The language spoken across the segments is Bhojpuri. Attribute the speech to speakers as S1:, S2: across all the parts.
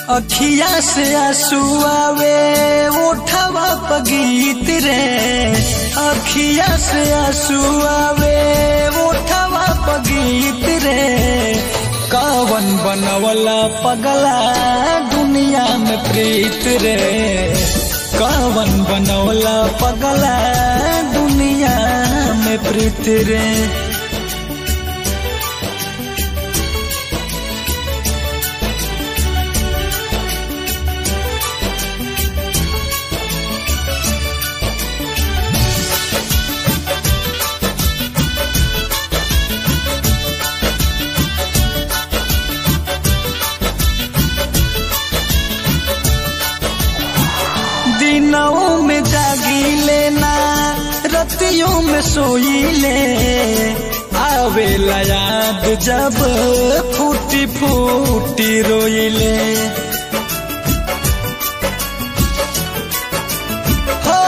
S1: अखिया से आंसू आवे उठवा पगीत रे अखिया से आंसू आवे उठवा पगीत रे कावन बनवला पगला दुनिया में प्रीत रे कावन बनवला पगला दुनिया में प्रीत रे दिनों में जागी लेना रतियों में सोई ले आवेला याद जब फूटी फूटी रोई ले हो,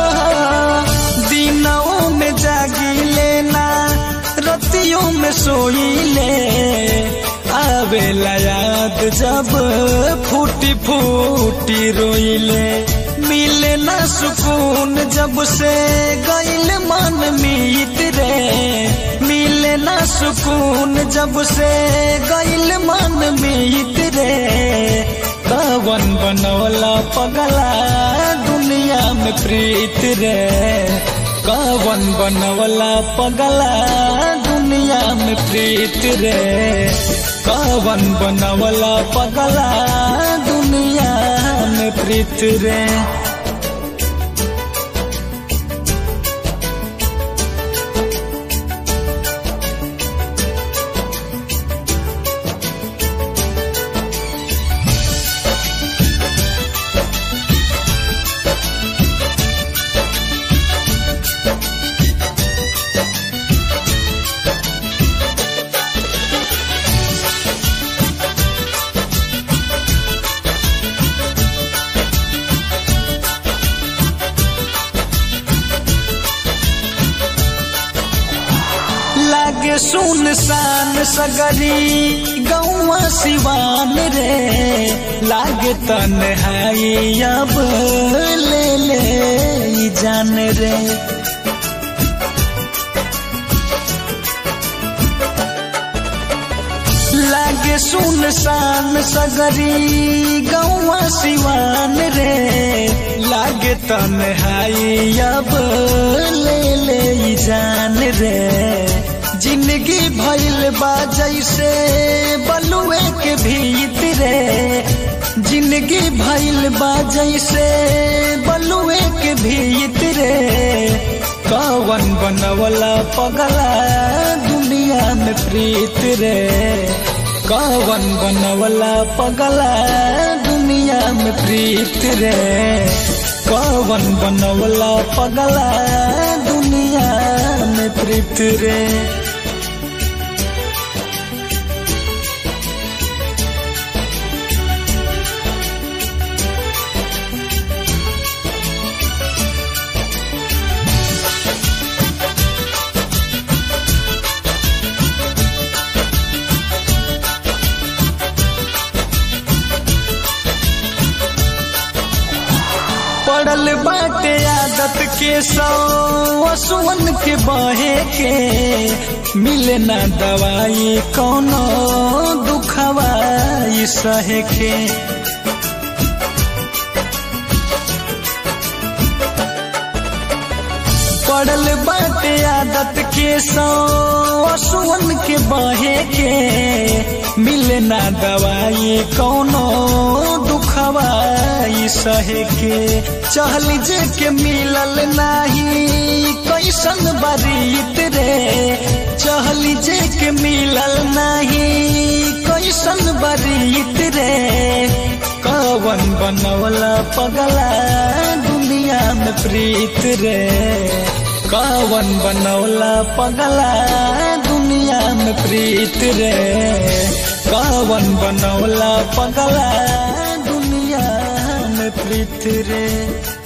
S1: दिनों में जागी लेना रतियों में सोई ले आवेला याद जब फूटी फूटी रोई ले मिले न सुकून जब से गईल मन मीत रे मिले न सुकून जब से गईल मन मीत रे कवन बनवला पगला दुनिया में प्रीत रे कवन बनवला पगला दुनिया में प्रीत रे कवन बनवला पगला दुनिया में प्रीत रे लागे सुनसान सगरी गौवा सिवान रे लागे तन्हाई अब ले ले ई जान रे लागे सुनसान सगरी गौवा सिवान रे लागे तन्हाई अब ले ले ई जान रे जिंदगी भइल बा जैसे बलुए के भीत रे जिंदगी भइल बा जैसे बलुए के भीत रे कवन बनवला पगला दुनिया में प्रीत रे कवन बनवला पगला दुनिया में प्रीत रे कवन बनवला पगला दुनिया में प्रीत रे पड़ल बाटे आदत के सौ असुवन के बहे के मिले ना दवाई कौनो दुखवाई सहे के पड़ल बाटे आदत के सौ असुवन के बहे के मिले ना दवाई कौनो दुखवाई सहे के चहल जे के मिलल नाही कैसन बरीत रे चहल जे के मिलल नाही कैसन बरीत रे कवन बनवला पगला दुनिया में प्रीत रे कवन बनौला पगला दुनिया में प्रीत रे कवन बनौला पगला दुनिया में प्रीत रे